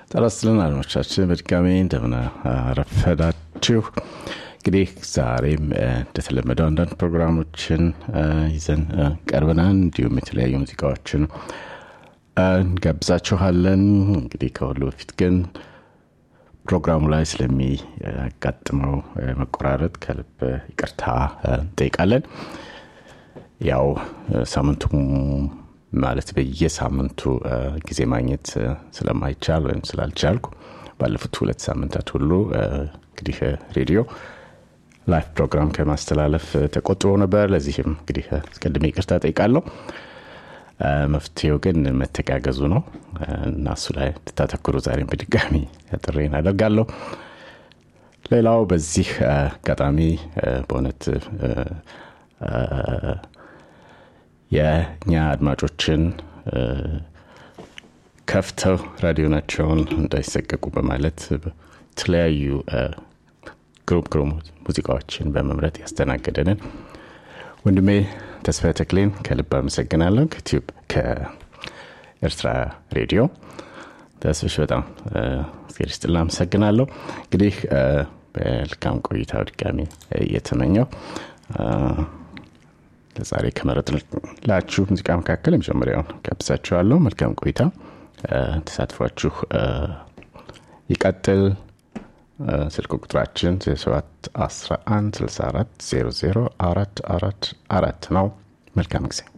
ጤና ይስጥልን አድማጮቻችን በድጋሚ እንደምን አረፈዳችሁ። እንግዲህ ዛሬም እንደተለመደው አንዳንድ ፕሮግራሞችን ይዘን ቀርበናል። እንዲሁም የተለያዩ ሙዚቃዎችን እንጋብዛችኋለን። እንግዲህ ከሁሉ በፊት ግን ፕሮግራሙ ላይ ስለሚያጋጥመው መቆራረጥ ከልብ ይቅርታ እንጠይቃለን። ያው ሳምንቱ ማለት በየሳምንቱ ጊዜ ማግኘት ስለማይቻል ወይም ስላልቻልኩ ባለፉት ሁለት ሳምንታት ሁሉ እንግዲህ ሬዲዮ ላይፍ ፕሮግራም ከማስተላለፍ ተቆጥቦ ነበር። ለዚህም እንግዲህ አስቀድሜ ይቅርታ ጠይቃለሁ። መፍትሄው ግን መተጋገዙ ነው እና እሱ ላይ እንድታተኩሩ ዛሬም በድጋሚ ጥሬን አደርጋለሁ። ሌላው በዚህ አጋጣሚ በእውነት የእኛ አድማጮችን ከፍተው ራዲዮናቸውን እንዳይሰቀቁ በማለት የተለያዩ ግሩም ግሩም ሙዚቃዎችን በመምረጥ ያስተናገደንን ወንድሜ ተስፋ ተክሌን ከልብ አመሰግናለሁ። ከኢትዮጵ ከኤርትራ ሬዲዮ ተስፍሽ በጣም እግዜር ይስጥልን አመሰግናለሁ። እንግዲህ በልካም ቆይታ ድጋሚ እየተመኘው ለዛሬ ከመረጥላችሁ ሙዚቃ መካከል የመጀመሪያውን ጋብዛችኋለሁ። መልካም ቆይታ፣ ተሳትፏችሁ ይቀጥል። ስልክ ቁጥራችን 0711 64 00 444 ነው። መልካም ጊዜ